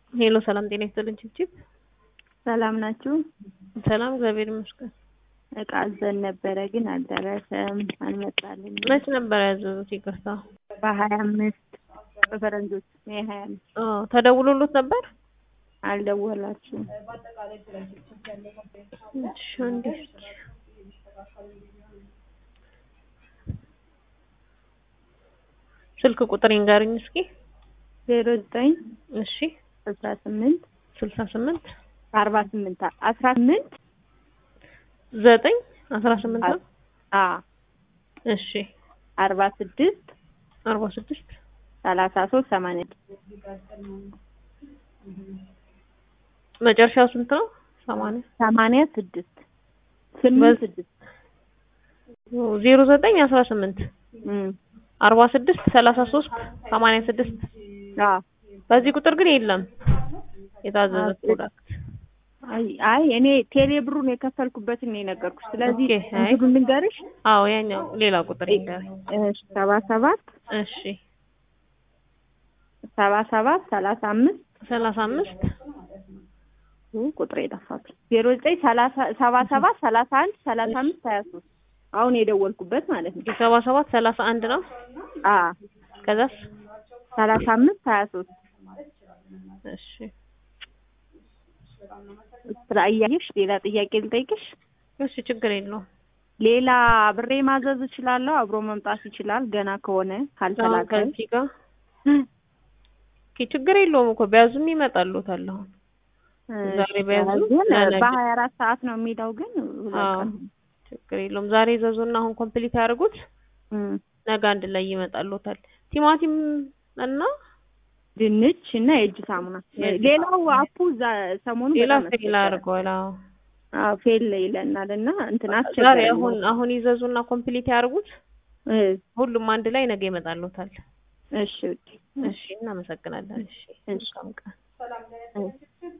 ሄሎ ሰላም ጤና ይስጥልኝ ችብችብ ሰላም ናችሁ? ሰላም እግዚአብሔር ይመስገን። እቃ አዘን ነበረ ግን አልደረሰም፣ አልመጣልኝ። መች ነበር ያዘዙት? ይቅርታ በሀያ አምስት በፈረንጆች ሜይ ሀያ አምስት አዎ ተደውሎሎት ነበር? አልደወላችሁም። እሺ አንዴ እስኪ ስልክ ቁጥር ይንገርኝ እስኪ። ዜሮ ዘጠኝ እሺ አስራ ስምንት ስልሳ ስምንት አርባ ስምንት አስራ ስምንት ዘጠኝ አስራ ስምንት ነው። አ እሺ አርባ ስድስት አርባ ስድስት ሰላሳ ሶስት ሰማንያ መጨረሻው ስንት ነው? ሰማንያ ሰማንያ ስድስት ስምንት ስድስት ዜሮ ዘጠኝ አስራ ስምንት እም አርባ ስድስት ሰላሳ ሶስት ሰማንያ ስድስት አ በዚህ ቁጥር ግን የለም የታዘዘ አዎ። ፕሮዳክት። አይ አይ እኔ ቴሌ ብሩን የከፈልኩበትን ነው የነገርኩሽ። ስለዚህ ኦኬ፣ አይ። እንትኑን ልንገርሽ። አዎ ያኛው ሌላ ቁጥር ይንገረኝ። እሺ ሰባ ሰባት እሺ ሰባ ሰባት ሰላሳ አምስት ሰላሳ አምስት ቁጥር የጠፋብኝ ዜሮ ዘጠኝ ሰላሳ ሰባ ሰባት ሰላሳ አንድ ሰላሳ አምስት ሀያ ሶስት አሁን የደወልኩበት ማለት ነው። ሰባ ሰባት ሰላሳ አንድ ነው። አ ከዛስ ሰላሳ አምስት ሀያ ሶስት እሺ ስራ እያየሽ ሌላ ጥያቄ ልጠይቅሽ። እሺ ችግር የለውም። ሌላ ብሬ ማዘዝ እችላለሁ? አብሮ መምጣት ይችላል? ገና ከሆነ አሁን ካልተላከ ከዚህ ጋር ኦኬ ችግር የለውም እኮ ቢያዙም ይመጣሉታል። አሁን ዛሬ ቢያዙ ግን ለነገ። በሀያ አራት ሰዓት ነው የሚለው ግን ሁለት አዎ ቀን ችግር የለውም። ዛሬ ዘዙና አሁን ኮምፕሊት ያደርጉት እም። ነገ አንድ ላይ ይመጣሉታል። ቲማቲም እና ድንች እና የእጅ ሳሙና። የእጅ ሌላው አፑ እዛ ሰሞኑ ሌላ በጣም ፌል አድርገዋል። አዎ አዎ ፌል ይለናል እና እንትን ዛሬ አስቸጋሪ አሁን አሁን ይዘዙና ኮምፕሊት ያደርጉት እ ሁሉም አንድ ላይ ነገ ይመጣሉታል። እሺ ውዴ። እሺ እናመሰግናለን። እሺ እሺ። መልካም ቀን። እ